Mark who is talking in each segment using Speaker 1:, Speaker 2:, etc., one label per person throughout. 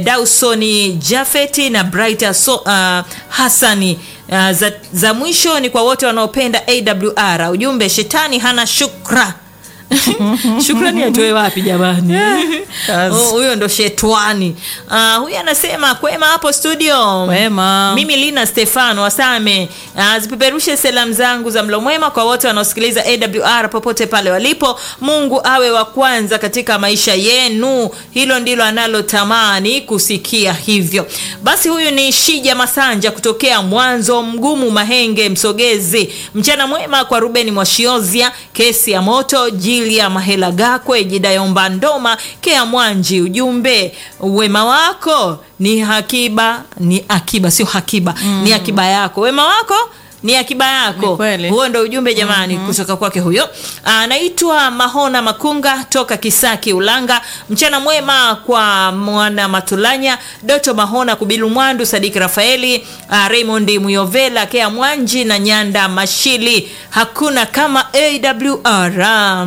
Speaker 1: Dawsoni Jafeti na Brighter so, uh, Hassani uh, za, za mwisho ni kwa wote wanaopenda AWR. Ujumbe shetani hana shukra shukrani atoe wapi jamani?
Speaker 2: kazi.
Speaker 1: Oh, Huyo ndo shetwani. Uh, huyu anasema kwema hapo studio.
Speaker 2: Wema.
Speaker 1: Mimi Lina Stefano Wasame, uh, zipeperushe salamu zangu za mlo mwema kwa wote wanaosikiliza AWR popote pale walipo. Mungu awe wa kwanza katika maisha yenu, hilo ndilo analotamani kusikia hivyo. Basi huyu ni Shija Masanja kutokea Mwanzo Mgumu, Mahenge, Msogezi. Mchana mwema kwa Rubeni Mwashiozia, kesi ya moto, Jilia Mahela Gakwe, Jidayomba Ndoma, Kea Mwanji. Ujumbe, wema wako ni hakiba, ni akiba, sio hakiba, ni akiba yako. Wema wako ni akiba yako.
Speaker 2: Ni kweli.
Speaker 1: Huo ndo ujumbe jamani, kutoka kwake huyo. Anaitwa Mahona Makunga toka Kisaki Ulanga. Mchana mwema kwa mwana Matulanya, Doto Mahona, Kubilu Mwandu, Sadiki Rafaeli, uh, Raymond Muyovela, Kea Mwanji na Nyanda Mashili. Hakuna kama AWR.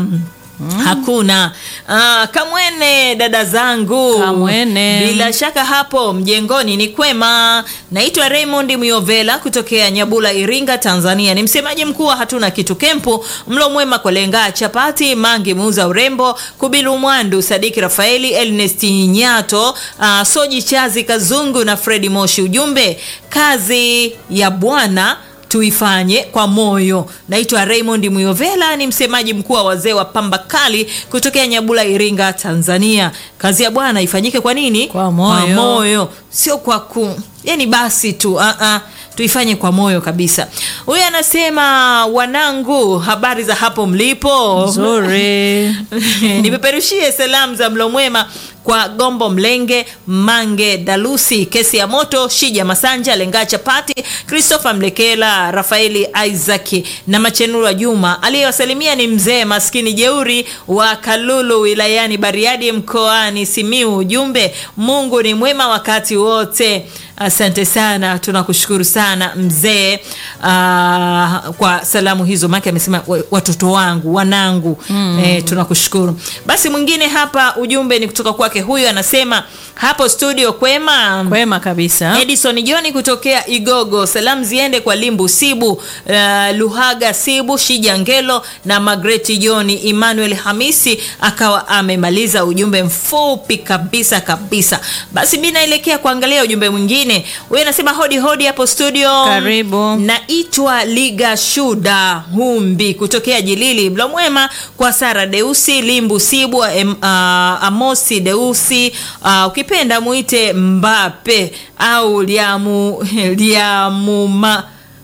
Speaker 1: Hakuna ah, kamwene dada zangu,
Speaker 2: Kamwene.
Speaker 1: bila shaka hapo mjengoni ni kwema. Naitwa Raymond Myovela kutokea Nyabula, Iringa, Tanzania. Ni msemaji mkuu wa hatuna kitu kempu. Mlo mwema kwa lenga chapati mangi muuza urembo Kubilu Mwandu, Sadiki Rafaeli, Ernest Nyato, ah, Soji Chazi Kazungu na Fredi Moshi. Ujumbe, kazi ya Bwana tuifanye kwa moyo. Naitwa Raymond Muyovela, ni msemaji mkuu wa wazee wa pamba kali kutokea Nyabula, Iringa, Tanzania. Kazi ya Bwana ifanyike kwa nini?
Speaker 2: Kwa moyo.
Speaker 1: Kwa moyo, sio kwa ku yani basi tu uh -uh. Tuifanye kwa moyo kabisa. Huyu anasema wanangu, habari za hapo mlipo?
Speaker 2: Nzuri.
Speaker 1: nipeperushie salamu za mlo mwema kwa Gombo Mlenge, Mange Dalusi, kesi ya moto, Shija Masanja, Lenga Chapati, Christopher Mlekela, Rafaeli Isaac na Machenura Juma. Aliyewasalimia ni mzee maskini jeuri wa Kalulu wilayani Bariadi mkoani Simiu. Ujumbe, Mungu ni mwema wakati wote. Asante sana, tunakushukuru sana mzee ah, kwa salamu hizo, maana amesema wa- watoto wangu wanangu. Eh, tunakushukuru. Basi mwingine hapa, ujumbe ni kutoka kwake, huyu anasema hapo studio kwema
Speaker 2: Kwema kabisa.
Speaker 1: Edison Joni kutokea Igogo. Salamu ziende kwa Limbu Sibu, uh, Luhaga Sibu, Shija Ngelo na Magreti Joni. Emmanuel Hamisi akawa amemaliza ujumbe mfupi kabisa kabisa. Basi mi naelekea kuangalia ujumbe mwingine. Huyu anasema hodi hodi hapo studio.
Speaker 2: Karibu.
Speaker 1: Naitwa Liga Shuda Humbi kutokea Jilili. Mlo mwema kwa Sara Deusi, Limbu Sibu, em, ah, Amosi Deusi, ah, ukipenda muite Mbape au liamu liamuma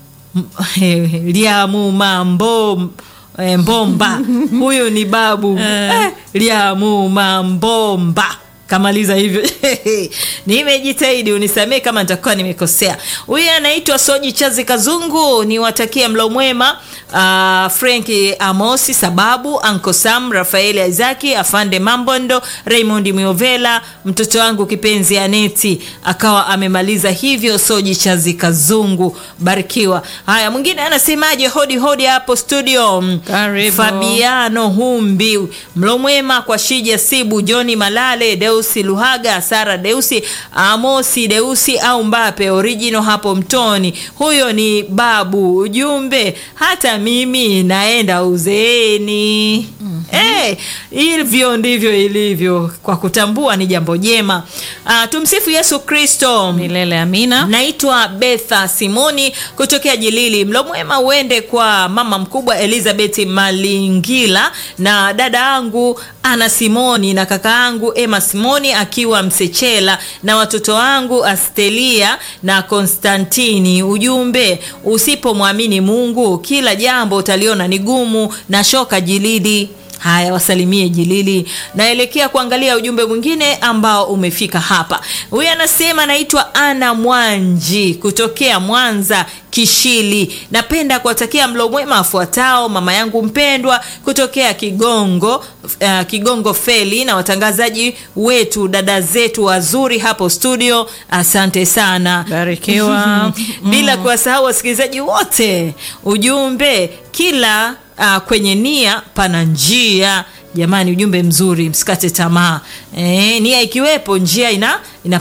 Speaker 1: liamuma mbo eh, mbomba huyu ni babu eh, liamuma mbomba kamaliza hivyo nimejitahidi unisamee kama nitakuwa nimekosea huyu anaitwa soji chazi kazungu niwatakia mlo mwema uh, frenki amosi sababu anko sam rafaeli isaki afande mambondo raymond miovela mtoto wangu kipenzi aneti akawa amemaliza hivyo soji chazi kazungu barikiwa haya mwingine anasemaje hodi hodi hapo studio
Speaker 2: Karibu.
Speaker 1: fabiano humbi mlo mwema kwa shija sibu joni malale deusi luhaga sara deusi amosi deusi au mbape original hapo mtoni huyo ni babu ujumbe hata mimi naenda uzeeni Eh, hivyo ndivyo ilivyo kwa kutambua ni jambo jema Ah, tumsifu yesu kristo
Speaker 2: Milele amina.
Speaker 1: naitwa betha simoni kutokea jilili mlo mwema uende kwa mama mkubwa elizabeth malingila na dada yangu ana simoni na kaka yangu ema simoni akiwa msechela na watoto wangu astelia na konstantini ujumbe usipomwamini mungu kila jambo utaliona ni gumu na shoka jilidi haya wasalimie jilili naelekea kuangalia ujumbe mwingine ambao umefika hapa huyu anasema naitwa ana mwanji kutokea mwanza kishili napenda kuwatakia mlo mwema afuatao mama yangu mpendwa kutokea kigongo uh, kigongo feli na watangazaji wetu dada zetu wazuri hapo studio asante sana
Speaker 2: Barikiwa.
Speaker 1: bila kuwasahau wasikilizaji wote ujumbe kila uh, kwenye nia pana njia jamani ujumbe mzuri msikate tamaa e, nia ikiwepo njia ina, ina